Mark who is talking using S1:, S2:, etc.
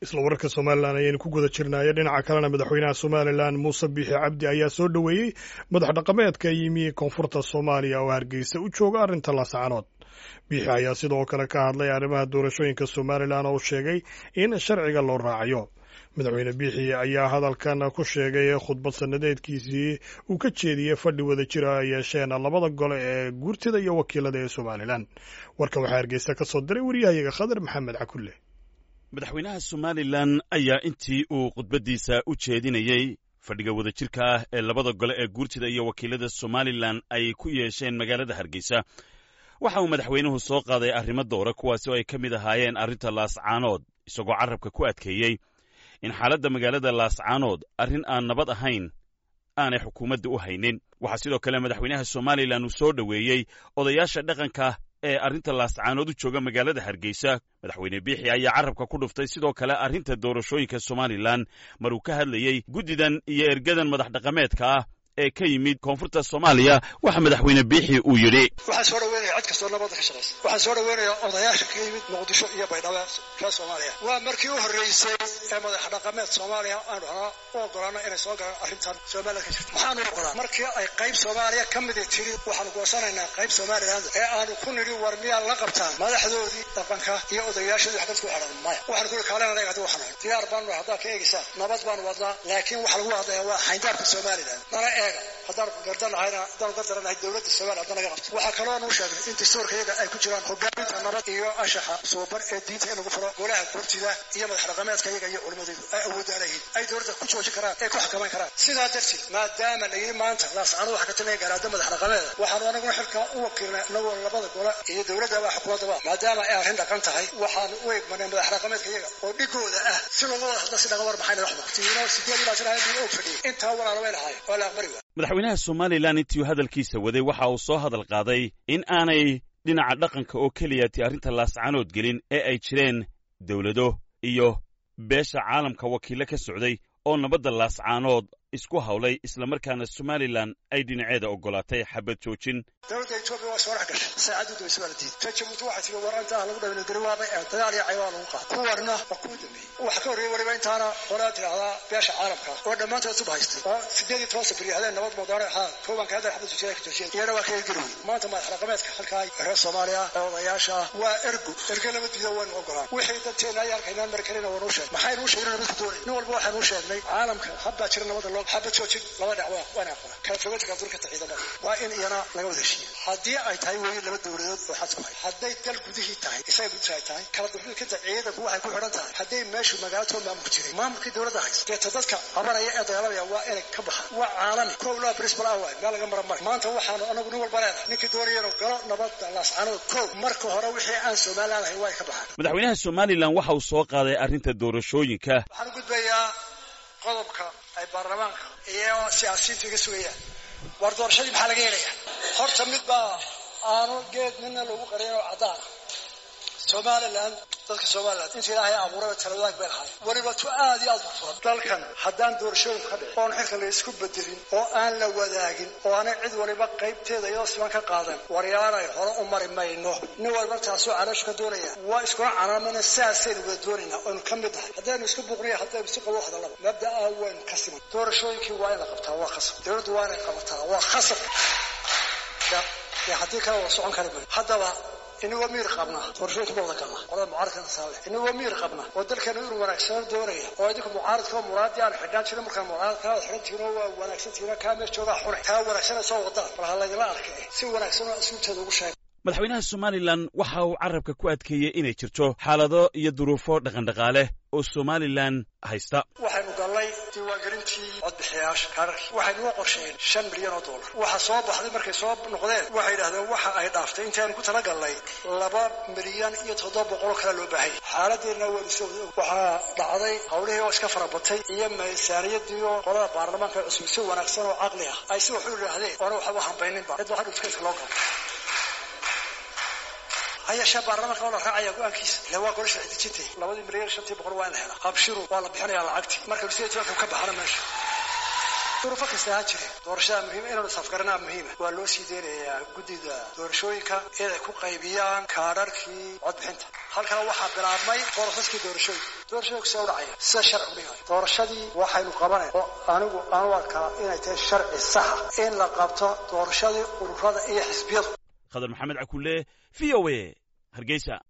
S1: isla wararka somalilan ayaynu ku guda jirnaayo dhinaca kalena madaxweynaha somalilan muuse biixi cabdi ayaa soo dhoweeyey madax dhaqameedka yimi koonfurta soomaaliya oo hargeysa u jooga arrinta laascanood biixi ayaa sidoo kale ka hadlay arrimaha doorashooyinka somalilan oo sheegay in sharciga loo raacayo madaxweyne biixi ayaa hadalkan ku sheegay khudbad sanadeedkiisii uu ka jeediyey fadhi wada jira ay yeesheen labada gole ee guurtida iyo wakiilada ee somalilan warkan waxaa hargeysa ka soo diray waryahayaga khadar maxamed cakulle
S2: madaxweynaha somalilan ayaa intii uu khudbaddiisa u jeedinayey fadhiga wadajirka ah ee labada gole ee guurtida iyo wakiilada somalilan ay ku yeesheen magaalada hargeysa waxa uu madaxweynuhu soo qaaday arrimo doora kuwaasi oo ay ka mid ahaayeen arrinta laascaanood isagoo carrabka ku adkeeyey in xaaladda magaalada laascaanood arrin aan nabad ahayn aanay xukuumadda u haynin waxaa sidoo kale madaxweynaha somalilan uu soo dhoweeyey odayaasha dhaqanka ee arrinta laascaanood u jooga magaalada hargeysa madaxweyne biixi ayaa carrabka ku dhuftay sidoo kale arrinta doorashooyinka somalilan mar uu ka hadlayey guddidan iyo ergadan madax dhaqameedka ah ee ka yimid koonfurta soomaaliya waxa madaxweyne biixi uu yidhi
S3: waxaan soo dhaweynaya cid kastoo nabadda ka shaqaysa waxaan soo dhaweynaya odayaasha ka yimid muqdisho iyo baydhabo reer soomaaliya waa markii u horreysay ee madax dhaqameed soomaaliya aanu ahaa u ogolaano inay soo galaan arrintan somaliland ka jirta maxaanu ogolaan markii ay qayb soomaaliya ka midi tiri waxaanu goosanaynaa qayb somaliland ee aanu ku nidhi war miyaa la qabtaan madaxdoodii dhaqanka iyo odayaashoodii wax dadku xidhan maya waxaan kuli kaalena anaga hadii waxaan diyaar baanu haddaad ka eegaysaan nabad baanu wadnaa laakiin waxa lagu hadlayaa waa xayndaabka somaliland nala eega haddaan gardanahayna haddaan gardaranahay dowladda somaliya hadda naga qabto waxaa kaloo nu sheegnay in dastuurka iyaga ay ku jiraan hogaaminta nabad iyo anshaxa suuban ee diinta in lagu furo golaha gurtida iyo madax dhaqameedka iyaga iyo culimadoodu ay awoodaan yihiin ay dowladda ku joojin karaan ay ku xakamayn karaan sidaa darteed maadaama la yidhi maanta laascano waxa ka talinaya garaada madax dhaqameeda waxaanu anaguna xilkaa u wakiilnay anagoo labada gole iyo dowladdaba xukuumaddaba maadaama ay arrin dhaqan tahay waxaanu u eegmanay madax dhaqameedka iyaga oo dhigooda ah si looga wada hadla si dhaga war maxayna waxba tiino sideed ilaa shan ahayd og fadhiyay intaa walaala way lahaay waa la aqbali waa
S2: madaxweynaha somalilan intii uu hadalkiisa waday waxa uu soo hadal qaaday in aanay dhinaca dhaqanka oo keliyati arrinta laascaanood gelin ee ay jireen dowlado iyo beesha caalamka wakiillo ka socday oo nabadda laascaanood isku hawlay islamarkaana somalilan ay dhinaceeda oggolaatay xabad joojin
S3: dowladda etoobiya waa soo dhex gashay saacaddu daweyse waa la diiday ta jabuuti waxay tiri war intaa lagu dhaweyna gari waabay ee dagaal iyo caywaa lagu qaatay kuwarna waa kuwa dambeeyey waxa ka horreeyey weliba intaana qolaa tidhahdaa beesha caalamka oo dhammaantood suba haystay oo sideed iyo toban sabir hadeen nabad moodaane haa koobanka hadda xabad joojiyada ka joojiyeen iyana waa ka ergeli wey maanta madax dhaqameedka halkaa reer soomaaliya ee odayaasha waa ergo erge lama diido waynu ogolaan wixii dadteena ay arkaynaan mari karina waanu sheegnay maxaynu u sheegnay nabadku doonay nin walba waxaanu u sheegnay caalamka habbaa jira nabadda loo xabad joojin laba dhinac waa waana aqbala kala fogaanta kala durkata ciidamada waa in iyana laga wada heshiiya haddii ay tahay weeye laba dowladood oo xad ku hay hadday dal gudihii tahay isaga gudihi ay tahay kala durkanta ciidanku waxay ku xidhan tahay hadday meeshu magaalatood maamulku jiray maamulkii dowladda haysa deeta dadka qabanaya ee dagaalamaya waa inay ka baxaan waa caalami kow laa principal ah waay meel laga mara mara maanta waxaanu anagu nin walba leenahay ninkii doonaya inuu galo nabadda laascanood kow marka hore wixii aan somaliland ahay waa ay ka baxaan
S2: madaxweynaha somalilan waxa uu soo qaaday arrinta doorashooyinka
S3: waxaan u gudbayaa qodobka ay baarlamaanka iyo siyaasiyiintu iga sugayaan war doorashadii maxaa laga helaya horta mid baa aanu geed midna loogu qarayn oo caddaana somalilan dadka somalilan inta ilaahay abuuraba talawadaag bay lahaay weliba tu aad iyo aad u furan dalkan haddaan doorashooyin ka dhicin oon xilka la isku bedelin oo aan la wadaagin oo aanay cid waliba qaybteeda iyadoo siman ka qaadan waryaanay hore u mari mayno nin walba taasoo calooshu ka doonaya waa iskuna canaamana saasaynu wada doonaynaa oynu ka mid nahay haddaynu isku buuqniya haddaynu si qabo hadallaba mabda'a waynu ka siman doorashooyinkii waa in la qabtaa waa khasab dowladdu waa inay qabataa waa khasab haddii kale wada socon kari mayo haddaba inagoo miir qabna doorashooyinka ma wada galna qolada mucaaradkana saale inagoo miir qabna oo dalkeena inuu wanaagsano doonaya oo idinku mucaaradka oo muraadii aan xidhnaan jirin markaa mucaaradkaa xidhan tihiin oo waa wanaagsan tihiin kaa meesh joogaa xunay kaa wanaagsanay soo wadaan bal ha laydinla arkay si wanaagsan oo asluubteeda ugu sheega
S2: madaxweynaha somalilan waxa uu carrabka ku adkeeyey inay jirto xaalado iyo duruufo dhaqandhaqaale oo somalilan haysta
S3: waxaynu gallay diiwaangelintii codbixiyayaasha kaararkii waxaynu u qorsheen shan milyan oo dollar waxa soo baxday markay soo noqdeen waxay yidhahdeen waxa ay dhaaftay intaynu ku tala gallay laba milyan iyo toddoba boqoloo kale loo baahanya xaaladeenna waynu soo waxaa dhacday hawlihii oo iska farabatay iyo miisaaniyadii oo qolada baarlamaanka cusub si wanaagsan oo caqli ah ay si wax u yidhaahdeen oona waxba hambayninba cid waxa dhufkeedka loo galo hayashee baarlamaanka waa la raacaya go-aankiisa ila waa gole sharci dejintay labadii milyan shantii boqol waa in la helaa abshiru waa la bixinaya lacagtii marka sideed tobanka ka baxana meesha duruufo kasta ha jire doorashada muhiim inaanu safgaranaa muhiima waa loo sii deynayaa guddida doorashooyinka inay ku qaybiyaan kaadharkii codbixinta halkaa waxaa bilaabmay borosaskii doorashooyinka doorashooyinku see u dhacaya sida sharcigu dhigay doorashadii waxaynu qabanayn oo anigu aan u arkaa inay tahay sharci saxa in la qabto doorashadii ururada iyo xisbiyadu
S2: khadar maxamed cakulle v o a hargeysa